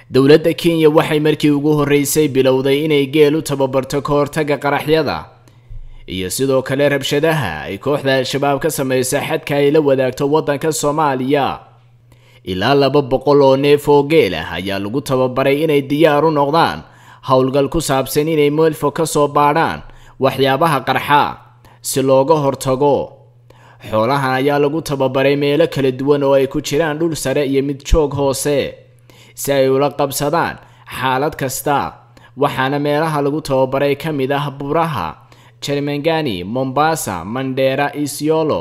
dowladda kenya waxay markii ugu horreysay bilowday inay geel u tababarto ka hortagga qaraxyada iyo sidoo kale rabshadaha ay kooxda al-shabaab ka samaysa xadka ay la wadaagto waddanka soomaaliya ilaa laba boqol oo neef oo geel ah ayaa lagu tababaray inay diyaar u noqdaan howlgal ku saabsan inay meelfo ka soo baadhaan waxyaabaha qarxa si looga hortago xoolahan ayaa lagu tababaray meelo kala duwan oo ay ku jiraan dhul sare iyo mid joog hoose si ay ula qabsadaan xaalad kasta waxaana meelaha lagu tababaray ka mid ah buraha jermangani mombasa mandheera isiolo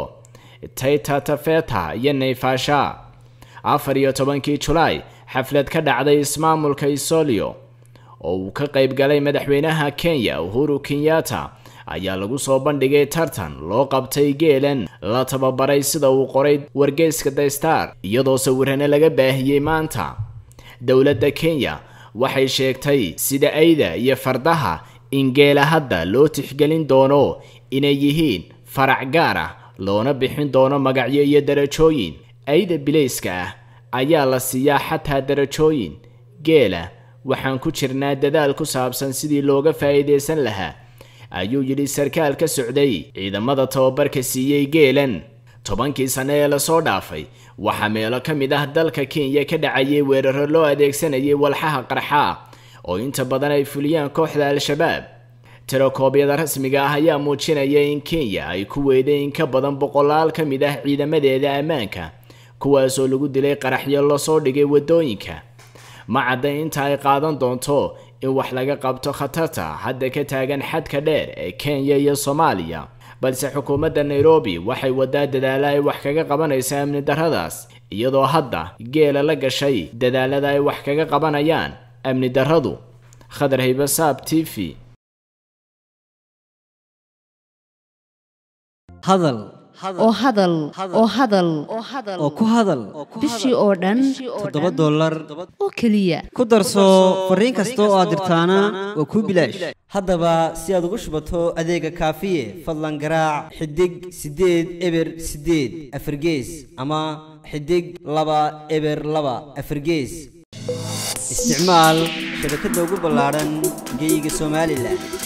taita tafeta iyo naifasha afar iyo tobankii julaay xaflad ka dhacday ismaamulka isolio oo uu ka qayb galay madaxweynaha kenya uhuru kenyatta ayaa lagu soo bandhigay tartan loo qabtay geelan la tababaray sida uu qoray wargeyska the star iyadoo sawirana laga baahiyey maanta dowladda kenya waxay sheegtay sida ayda iyo fardaha in geela hadda loo tixgelin doono inay yihiin farac gaar ah loona bixin doono magacyo iyo darajooyin ayda bilayska ah ayaa la siiyaa xataa darajooyin geela waxaan ku jirnaa dadaal ku saabsan sidii looga faa'iidaysan lahaa ayuu yidhi sarkaal ka socday ciidamada tababarka siiyey geelan tobankii sane ee lasoo dhaafay waxaa meelo ka mid ah dalka kenya ka dhacayay weeraro loo adeegsanayay walxaha qarxa oo inta badan ay fuliyaan kooxda al-shabaab tirakoobyada rasmiga ah ayaa muujinaya in kenya ay ku weeday in ka badan boqolaal ka mid ah ciidamadeeda ammaanka kuwaasoo lagu dilay qaraxyo lasoo dhigay waddooyinka ma cadda inta ay qaadan doonto in wax laga qabto khatarta hadda ka taagan xadka dheer ee kenya iyo soomaaliya balse xukuumadda nairobi waxay wadaa dadaalo ay wax kaga qabanaysa amni darradaas iyadoo hadda geela la gashay dadaalada ay wax kaga qabanayaan amni darradu khadar haybasaab t v hadal oo hadal oo hadal oo ku hadal bishii oo dhan toddoba dollar oo keliya ku darso fariin kasta oo aad dirtaana waa kuu bilaash haddaba si aad ugu shubato adeega kaafiye fadlan garaac xidig siddeed eber siddeed afargees ama xidig laba eber laba afargees isticmaal shabakadda ugu ballaadhan geeyiga somalilan